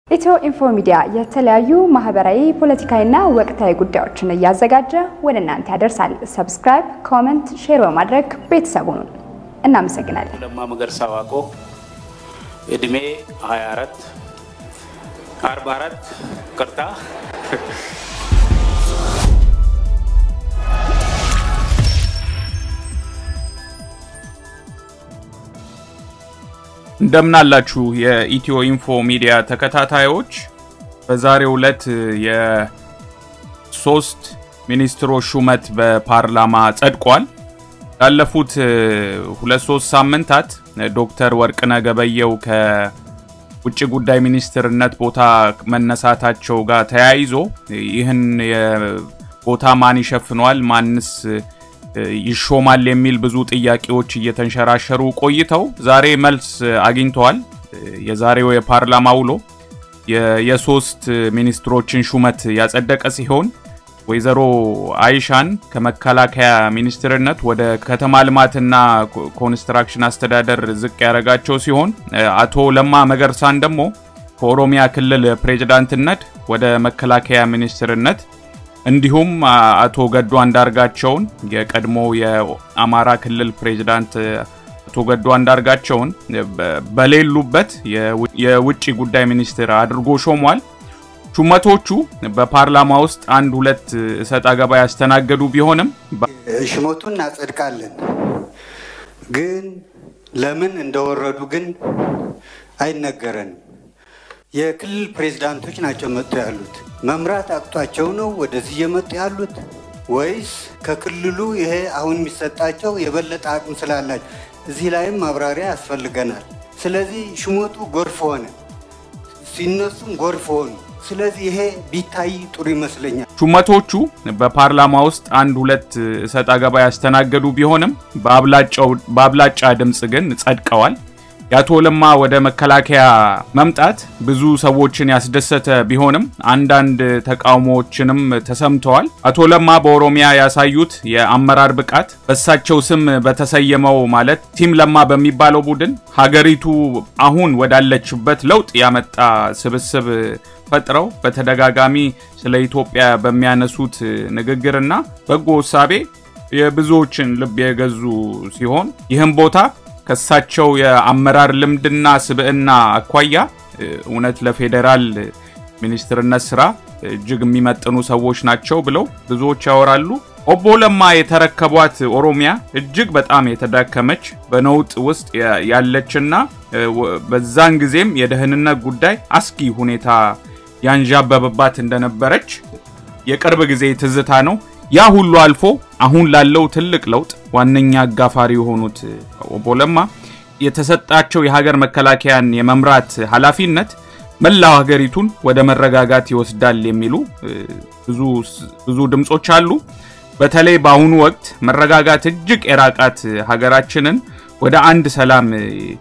ኢትዮ ኢንፎ ሚዲያ የተለያዩ ማህበራዊ፣ ፖለቲካዊና ወቅታዊ ጉዳዮችን እያዘጋጀ ወደ እናንተ ያደርሳል። ሰብስክራይብ፣ ኮመንት፣ ሼር በማድረግ ቤተሰቡን እናመሰግናለን። ለማ መገርሳ ዋቆ እድሜ 24 44 ቅርታ እንደምናላችሁ የኢትዮ ኢንፎ ሚዲያ ተከታታዮች፣ በዛሬው ዕለት የሶስት ሚኒስትሮች ሹመት በፓርላማ ጸድቋል። ላለፉት ሁለት ሶስት ሳምንታት ዶክተር ወርቅነህ ገበየሁ ከውጭ ጉዳይ ሚኒስትርነት ቦታ መነሳታቸው ጋር ተያይዞ ይህን ቦታ ማን ይሸፍነዋል፣ ማንስ ይሾማል የሚል ብዙ ጥያቄዎች እየተንሸራሸሩ ቆይተው ዛሬ መልስ አግኝተዋል። የዛሬው የፓርላማ ውሎ የሶስት ሚኒስትሮችን ሹመት ያጸደቀ ሲሆን ወይዘሮ አይሻን ከመከላከያ ሚኒስትርነት ወደ ከተማ ልማትና ኮንስትራክሽን አስተዳደር ዝቅ ያደረጋቸው ሲሆን አቶ ለማ መገርሳን ደግሞ ከኦሮሚያ ክልል ፕሬዝዳንትነት ወደ መከላከያ ሚኒስትርነት እንዲሁም አቶ ገዱ አንዳርጋቸውን የቀድሞ የአማራ ክልል ፕሬዝዳንት አቶ ገዱ አንዳርጋቸውን በሌሉበት የውጭ ጉዳይ ሚኒስትር አድርጎ ሾሟል። ሹመቶቹ በፓርላማ ውስጥ አንድ ሁለት እሰጥ አገባ ያስተናገዱ ቢሆንም ሹመቱን እናጸድቃለን፣ ግን ለምን እንደወረዱ ግን አይነገረንም። የክልል ፕሬዝዳንቶች ናቸው መጥቶ ያሉት። መምራት አቅቷቸው ነው ወደዚህ እየመጡ ያሉት ወይስ ከክልሉ ይሄ አሁን የሚሰጣቸው የበለጠ አቅም ስላላቸው? እዚህ ላይም ማብራሪያ ያስፈልገናል። ስለዚህ ሹመቱ ጎርፍ ሆነ፣ ሲነሱም ጎርፍ ሆኑ። ስለዚህ ይሄ ቢታይ ጥሩ ይመስለኛል። ሹመቶቹ በፓርላማ ውስጥ አንድ ሁለት እሰጥ አገባ ያስተናገዱ ቢሆንም በአብላጫ ድምፅ ግን ጸድቀዋል። የአቶ ለማ ወደ መከላከያ መምጣት ብዙ ሰዎችን ያስደሰተ ቢሆንም አንዳንድ ተቃውሞዎችንም ተሰምተዋል። አቶ ለማ በኦሮሚያ ያሳዩት የአመራር ብቃት በእሳቸው ስም በተሰየመው ማለት ቲም ለማ በሚባለው ቡድን ሀገሪቱ አሁን ወዳለችበት ለውጥ ያመጣ ስብስብ ፈጥረው በተደጋጋሚ ስለ ኢትዮጵያ በሚያነሱት ንግግርና በጎ እሳቤ የብዙዎችን ልብ የገዙ ሲሆን ይህም ቦታ ከሳቸው የአመራር ልምድና ስብዕና አኳያ እውነት ለፌዴራል ሚኒስትርነት ስራ እጅግ የሚመጥኑ ሰዎች ናቸው ብለው ብዙዎች ያወራሉ። ኦቦ ለማ የተረከቧት ኦሮሚያ እጅግ በጣም የተዳከመች በነውጥ ውስጥ ያለችና በዛን ጊዜም የደህንነት ጉዳይ አስጊ ሁኔታ ያንዣበበባት እንደነበረች የቅርብ ጊዜ ትዝታ ነው። ያ ሁሉ አልፎ አሁን ላለው ትልቅ ለውጥ ዋነኛ አጋፋሪ የሆኑት ኦቦ ለማ የተሰጣቸው የሀገር መከላከያን የመምራት ኃላፊነት መላው ሀገሪቱን ወደ መረጋጋት ይወስዳል የሚሉ ብዙ ድምጾች አሉ። በተለይ በአሁኑ ወቅት መረጋጋት እጅግ የራቃት ሀገራችንን ወደ አንድ ሰላም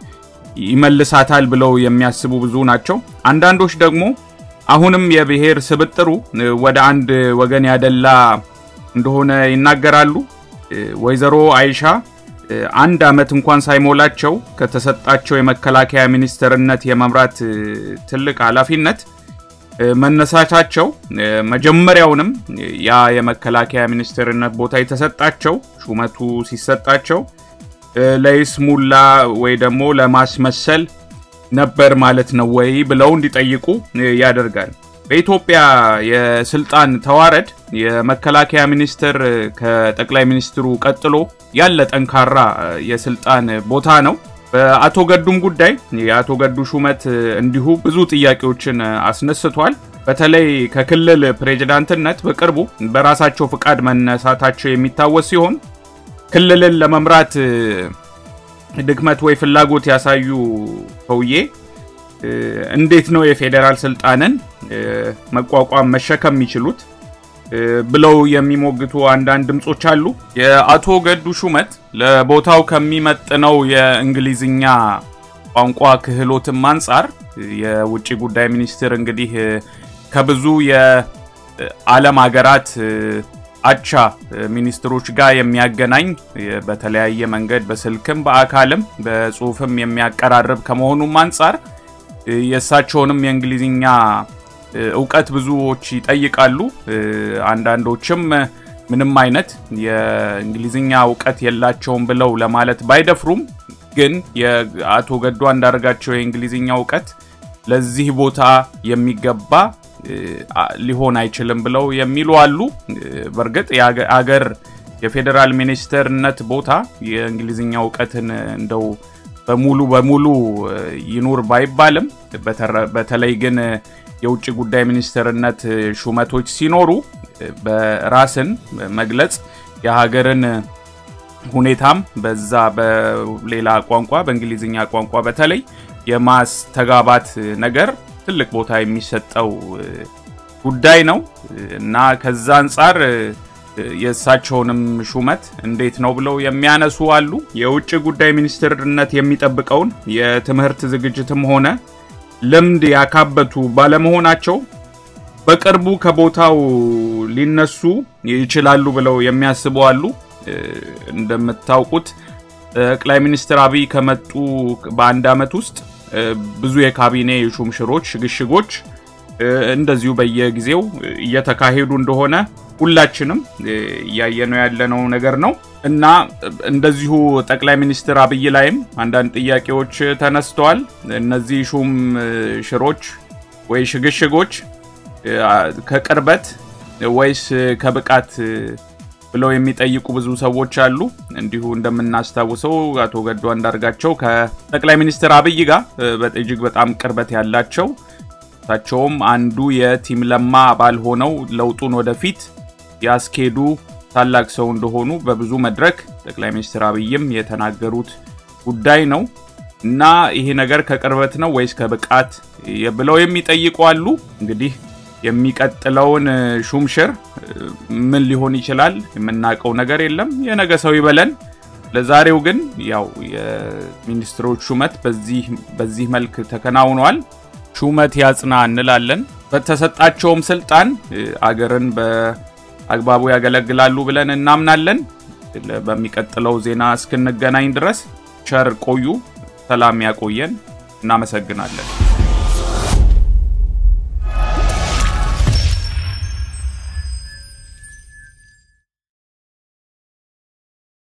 ይመልሳታል ብለው የሚያስቡ ብዙ ናቸው። አንዳንዶች ደግሞ አሁንም የብሔር ስብጥሩ ወደ አንድ ወገን ያደላ እንደሆነ ይናገራሉ። ወይዘሮ አይሻ አንድ ዓመት እንኳን ሳይሞላቸው ከተሰጣቸው የመከላከያ ሚኒስትርነት የመምራት ትልቅ ኃላፊነት መነሳታቸው መጀመሪያውንም ያ የመከላከያ ሚኒስትርነት ቦታ የተሰጣቸው ሹመቱ ሲሰጣቸው ለይስሙላ ወይ ደግሞ ለማስመሰል ነበር ማለት ነው ወይ ብለው እንዲጠይቁ ያደርጋል። በኢትዮጵያ የስልጣን ተዋረድ የመከላከያ ሚኒስትር ከጠቅላይ ሚኒስትሩ ቀጥሎ ያለ ጠንካራ የስልጣን ቦታ ነው። በአቶ ገዱም ጉዳይ የአቶ ገዱ ሹመት እንዲሁ ብዙ ጥያቄዎችን አስነስቷል። በተለይ ከክልል ፕሬዝዳንትነት በቅርቡ በራሳቸው ፍቃድ መነሳታቸው የሚታወስ ሲሆን ክልልን ለመምራት ድክመት ወይ ፍላጎት ያሳዩ ሰውዬ እንዴት ነው የፌዴራል ስልጣንን መቋቋም መሸከም የሚችሉት ብለው የሚሞግቱ አንዳንድ ድምጾች አሉ። የአቶ ገዱ ሹመት ለቦታው ከሚመጥነው የእንግሊዝኛ ቋንቋ ክህሎትም አንጻር የውጭ ጉዳይ ሚኒስትር እንግዲህ ከብዙ የዓለም ሀገራት አቻ ሚኒስትሮች ጋር የሚያገናኝ በተለያየ መንገድ በስልክም በአካልም በጽሁፍም የሚያቀራርብ ከመሆኑም አንጻር የእሳቸውንም የእንግሊዝኛ እውቀት ብዙዎች ይጠይቃሉ። አንዳንዶችም ምንም አይነት የእንግሊዝኛ እውቀት የላቸውም ብለው ለማለት ባይደፍሩም ግን የአቶ ገዱ አንዳርጋቸው የእንግሊዝኛ እውቀት ለዚህ ቦታ የሚገባ ሊሆን አይችልም ብለው የሚሉ አሉ። በእርግጥ የአገር የፌዴራል ሚኒስትርነት ቦታ የእንግሊዝኛ እውቀትን እንደው በሙሉ በሙሉ ይኑር ባይባልም በተለይ ግን የውጭ ጉዳይ ሚኒስትርነት ሹመቶች ሲኖሩ በራስን መግለጽ የሀገርን ሁኔታም በዛ በሌላ ቋንቋ በእንግሊዝኛ ቋንቋ በተለይ የማስተጋባት ነገር ትልቅ ቦታ የሚሰጠው ጉዳይ ነው እና ከዛ አንጻር የእሳቸውንም ሹመት እንዴት ነው ብለው የሚያነሱ አሉ። የውጭ ጉዳይ ሚኒስትርነት የሚጠብቀውን የትምህርት ዝግጅትም ሆነ ልምድ ያካበቱ ባለመሆናቸው በቅርቡ ከቦታው ሊነሱ ይችላሉ ብለው የሚያስቡ አሉ። እንደምታውቁት ጠቅላይ ሚኒስትር አብይ ከመጡ በአንድ ዓመት ውስጥ ብዙ የካቢኔ ሹምሽሮች፣ ሽግሽጎች እንደዚሁ በየጊዜው እየተካሄዱ እንደሆነ ሁላችንም እያየነው ያለነው ነገር ነው እና እንደዚሁ ጠቅላይ ሚኒስትር አብይ ላይም አንዳንድ ጥያቄዎች ተነስተዋል። እነዚህ ሹም ሽሮች ወይ ሽግሽጎች ከቅርበት ወይስ ከብቃት ብለው የሚጠይቁ ብዙ ሰዎች አሉ። እንዲሁ እንደምናስታውሰው አቶ ገዱ አንዳርጋቸው ከጠቅላይ ሚኒስትር አብይ ጋር እጅግ በጣም ቅርበት ያላቸው እሳቸውም አንዱ የቲም ለማ አባል ሆነው ለውጡን ወደፊት ያስኬዱ ታላቅ ሰው እንደሆኑ በብዙ መድረክ ጠቅላይ ሚኒስትር አብይም የተናገሩት ጉዳይ ነው እና ይሄ ነገር ከቅርበት ነው ወይስ ከብቃት ብለው የሚጠይቁ አሉ። እንግዲህ የሚቀጥለውን ሹምሽር ምን ሊሆን ይችላል የምናውቀው ነገር የለም። የነገ ሰው ይበለን። ለዛሬው ግን ያው የሚኒስትሮች ሹመት በዚህ መልክ ተከናውኗል። ሹመት ያጽና እንላለን። በተሰጣቸውም ስልጣን አገርን በአግባቡ ያገለግላሉ ብለን እናምናለን። በሚቀጥለው ዜና እስክንገናኝ ድረስ ቸር ቆዩ። ሰላም ያቆየን። እናመሰግናለን።